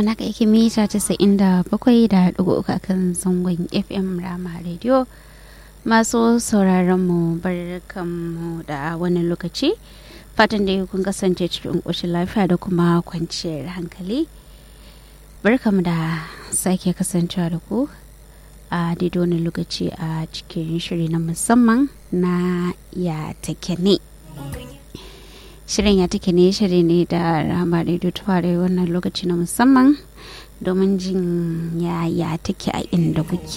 mana ka yake mita casa'in da bakwai da ɗigo uku kan zangon fm rama radio masu sauraron mu barkanmu da wannan lokaci fatan da kun kasance cikin ƙoshin lafiya da kuma kwanciyar hankali barkamu da sake kasancewa da ku a daidai wani lokaci a cikin shiri na musamman na ya take ne shirin ya take ne shiri ne da rama radio tuware wannan lokaci na musamman domin jin ya ya take a inda kuke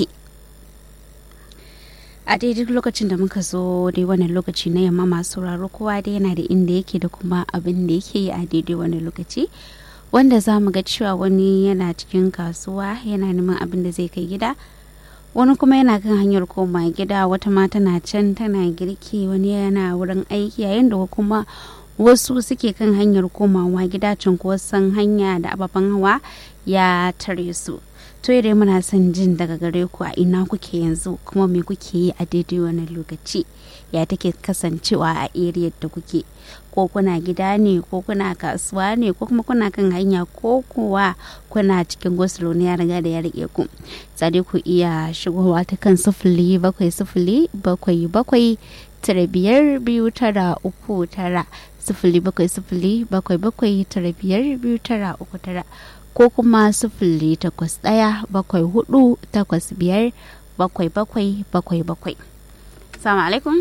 a daidai lokacin da muka zo dai wannan lokaci na yamma masu sauraro kowa dai yana da inda yake da kuma abin da yake yi a daidai wani lokaci wanda za mu ga cewa wani yana cikin kasuwa yana neman abin da zai kai gida wani kuma yana kan hanyar koma gida wata ma tana can tana girki wani yana wurin aiki yayin da kuma wasu suke kan hanyar komawa gida cunkoson hanya da ababen hawa ya tare su to dai muna son jin daga gare ku a ina kuke yanzu kuma me kuke yi a daidai wani lokaci ya take kasancewa a area da kuke ko kuna gida ne ko kuna kasuwa ne ko kuma kuna kan hanya ko kuwa kuna cikin gosulo ne ya riga da ya rike ku sai ku iya shigowa ta kan sufuli bakwai sufuli bakwai bakwai tara biyar biyu tara uku tara sufuli bakwai sufuli bakwai bakwai tara biyar biyu tara uku tara ko kuma sufuli takwas ɗaya bakwai hudu takwas biyar bakwai bakwai bakwai bakwai salamu alaikum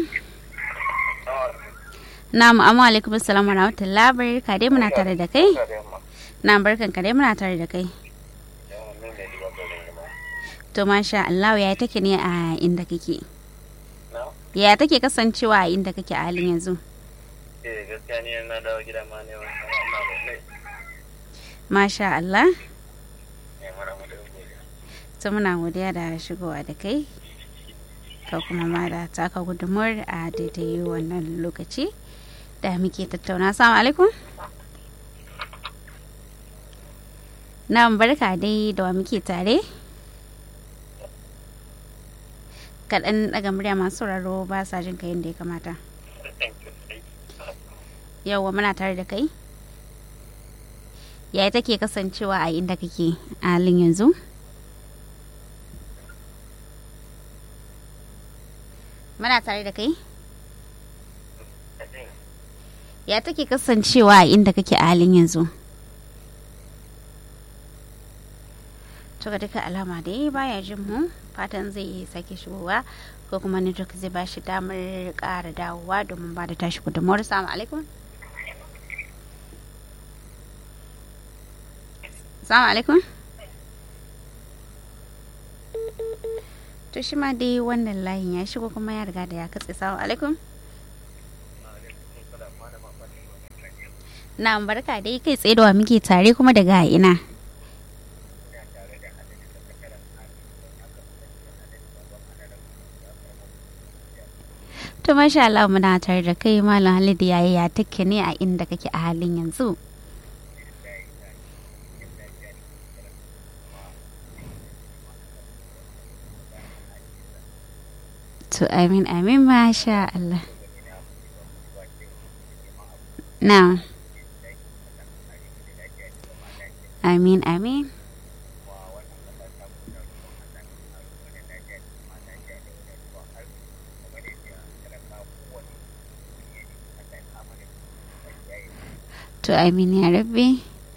na'am amma alaikum assalamu rahmatullahi barka dai muna tare da kai na'am barkan ka dai muna tare da kai to masha Allah ya take ne a inda kake ya take kasancewa a inda kake a halin yanzu eh gaskiya ni na dawo gida ma ne wannan masha Allah ne mara mu da godiya to muna godiya da shigowa da kai ka kuma ma da taka gudunmuwar a daidai wannan lokaci da muke tattauna assalamu alaikum na barka dai da wa muke tare kaɗan ɗaga murya masu sauraro ba sa jin ka yadda ya kamata yauwa muna tare da kai yaya take kasancewa a inda kake a halin yanzu muna tare da kai ya take kasancewa a inda kake a halin yanzu to ga duka alama dai baya jin mu fatan zai sake shigowa ko kuma network zai ba shi damar ƙara dawowa domin ba da tashi gudunmawar salamu alaikum salamu alaikum to shi ma dai wannan layin ya shigo kuma ya riga da ya katse salamu alaikum na barka dai kai tsaye da wa muke tare kuma daga ina to masha Allah muna tare da kai malam Halidu yayi ya take ne a inda kake a halin yanzu to amin amin masha Allah na amin amin to amin ya rabbi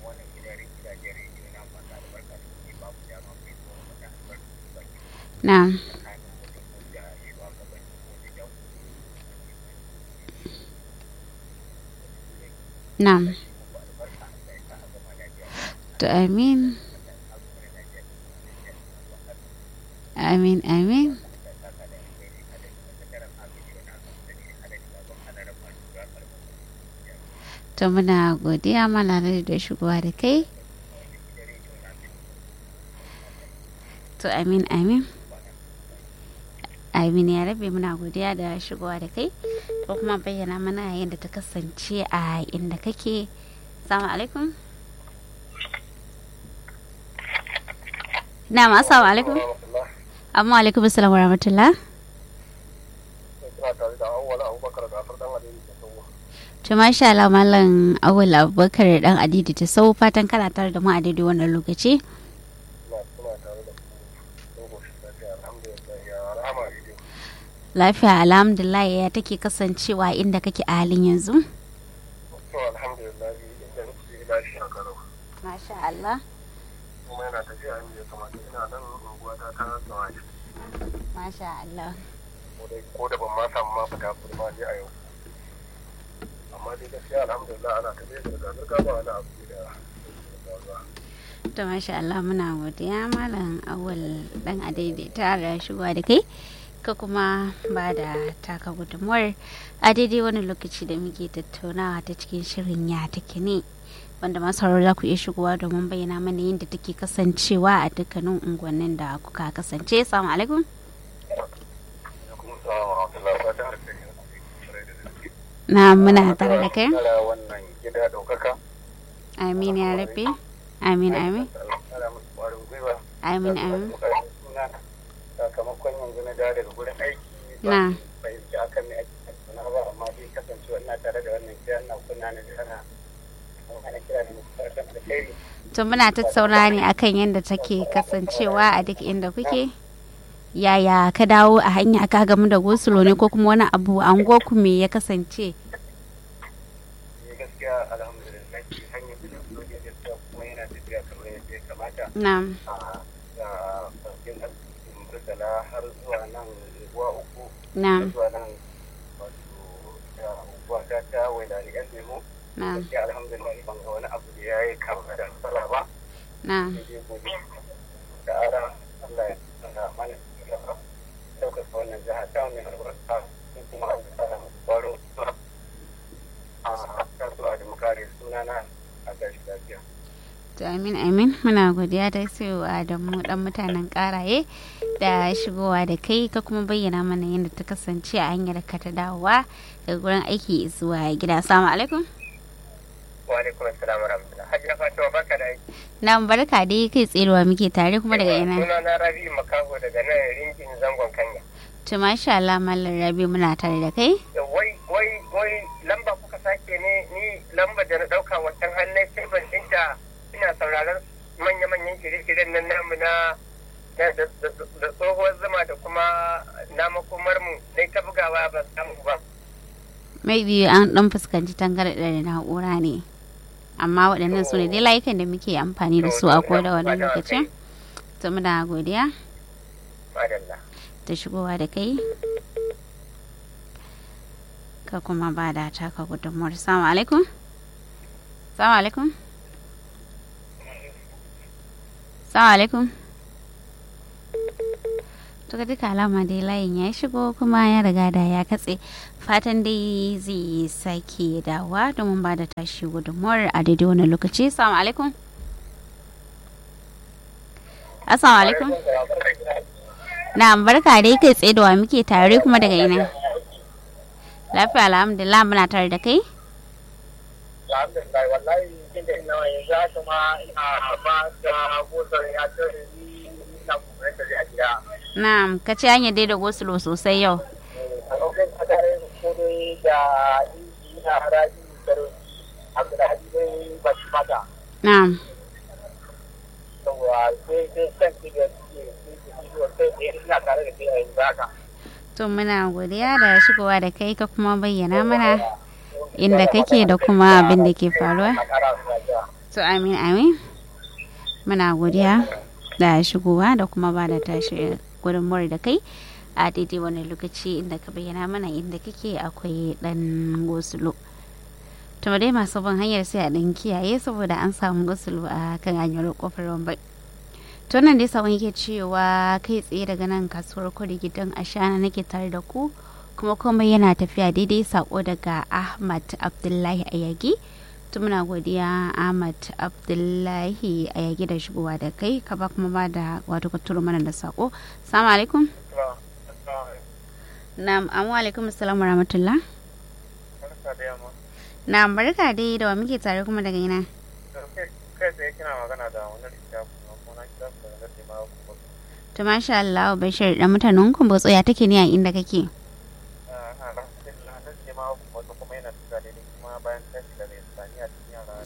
na na to amin amin amin to muna godiya malala da shigowa da kai to amin amin amin ya rabe muna godiya da shigowa da kai ko kuma bayyana mana yadda ta kasance a inda kake salamu alaikum na ma assalamu alaikum amma alaikum assalam wa rahmatullah ina tare da awwal abubakar da afar dan alheri da sauwa To masha Allah Malam Awul Abubakar dan Adidi ta sau fatan kana tare da mu a daidai wannan lokaci. Ina kuna tare da ku dogo shi lafiya alhamdulillah ya rahama rediyo. Lafiya alhamdulillah ya take kasancewa inda kake a halin yanzu. To alhamdulillah inda nake lafiya kalau. Masha Allah. Kuma yana tafiya inda ya kamata ina nan unguwa ta ta tsawaye. Masha Allah. Ko dai ko da ban ma samu ma fita kuma dai a yau. Amma dai gaskiya alhamdulillah ana tafiya da zirga ba wani abu da da To masha Allah muna godiya Malam Awul dan Adidi ta da shigowa da kai. Ka kuma ba da taka gudunmuwar a daidai wani lokaci da muke tattaunawa ta cikin shirin ya take ne. wanda masu sauraro za ku iya shigowa domin bayyana mana yadda take kasancewa a dukkanin unguwannin da kuka kasance. Assalamu alaikum. Na muna tare da kai. wannan gida ɗaukaka. Amin ya rabe. Amin amin. Ana musu ƙwarin gwiwa. Amin amin. Sakamakon yanzu na dawo daga gurin aiki. Na. Fahimci akan ne ake tattauna ba amma dai kasancewa ina tare da wannan gida ina kunna na da ana ana kira da musu fatan alheri. To muna tattauna ne akan yadda take kasancewa a duk inda kuke. Yaya ka dawo a hanya ka gamu da gosulo ne ko kuma wani abu an ku me ya kasance? Ni gaskiya alhamdulillah hanyar da zo ne gaskiya kuma yana tafiya kamar yadda ya kamata. Na. a da farkin asibitin Murtala har zuwa nan unguwa uku. Na. Zuwa nan wato da unguwa ta ta wailani yan lemo. Na. Gaskiya alhamdulillah ban ga wani abu da ya yi kama da matsala ba. Na. Sai dai gobe da ara Allah ya tsara mana gaba. Ɗaukaka wannan jiha ta mai albarka sun kuma an tsara musu kwaro. A kasuwa da mukare sunana a gashi lafiya. To amin amin muna godiya da cewa da mu dan mutanen karaye da shigowa da kai ka kuma bayyana mana yadda ta kasance a hanyar ka ta dawowa daga gurin aiki zuwa gida. Assalamu alaikum. Wa alaikum assalam wa rahmatullah. Hajiya Fatima barka da aiki. Na barka dai kai tserewa muke tare kuma daga ina. Suna na Rabi Makaho daga nan ringin zangon Kanya. To masha Allah Mallam Rabi muna tare da kai. Da Wai wai wai lamba kuka sake ne ni lamba da na dauka wancan hannun sai ban dinta ina sauraron manya-manyan shirye-shiryen nan namu na na- da da- da tsohuwar zuma da kuma na makomar mu dai ta bugawa ban samu ba. Maybe an dan fuskanci tangarɗar na'ura ne. Amma waɗannan su ne dai layukan da muke amfani da su a koda wani lokacin. To muna godiya Madalla. da shigowa da kai. Ka kuma ba da taka gudunmuwar. Assalamu alaikum. Assalamu alaikum. Assalamu alaikum. To ga duka alama dai layin ya shigo kuma ya riga da ya katse fatan dai zai sake dawa domin ba da tashi gudunmuwar a daidai wani lokaci. Assalamu alaikum. Assalamu alaikum. Na barka dai kai tsaye da wa muke tare kuma daga ina. Lafiya alhamdulillah muna tare da kai. Alhamdulillah wallahi inda ina yanzu haka ma ina ba da gosar ya ce ni ina kuma da a gida. Na ka ce hanyar dai da gosulo sosai yau. a lokacin da tare da kodai da inji na haraji sarauci abdulhadi dai ba shi mata Na yawa sai sai san ki da suke sun ci ciwo sai da ina tare da kai a yanzu haka to muna godiya da shigowa da kai ka kuma bayyana mana inda kake da kuma abin da ke faruwa. a kara su lafiya To amin amin. Muna godiya da shigowa da kuma ba da tashi gudunmuwar da kai a daidai wani lokaci inda ka bayyana mana inda kake akwai dan gosulo. To dai masu bin hanyar sai a dan kiyaye saboda an samu gosulo a kan hanyar kofar wambai. To nan dai sabon yake cewa kai tsaye daga nan kasuwar kwari gidan ashana nake tare da ku kuma komai yana tafiya daidai sako daga Ahmad Abdullahi Ayagi. to muna godiya ahmad abdullahi a yage da shigowa da kai ka ba kuma ba da wato ka turo mana da sako salamu alaikum na'am amu alaikum assalamu rahmatullah barka da yamma na'am barka dai da wa muke tare kuma daga ina kai tsaye kina magana da wani littafi kuma na kira ku da nake ma ku to masha Allah bashir dan mutanen kumbotso ya take ne a inda kake alhamdulillah na ce ma ku kuma yana tuka da kuma bayan tashi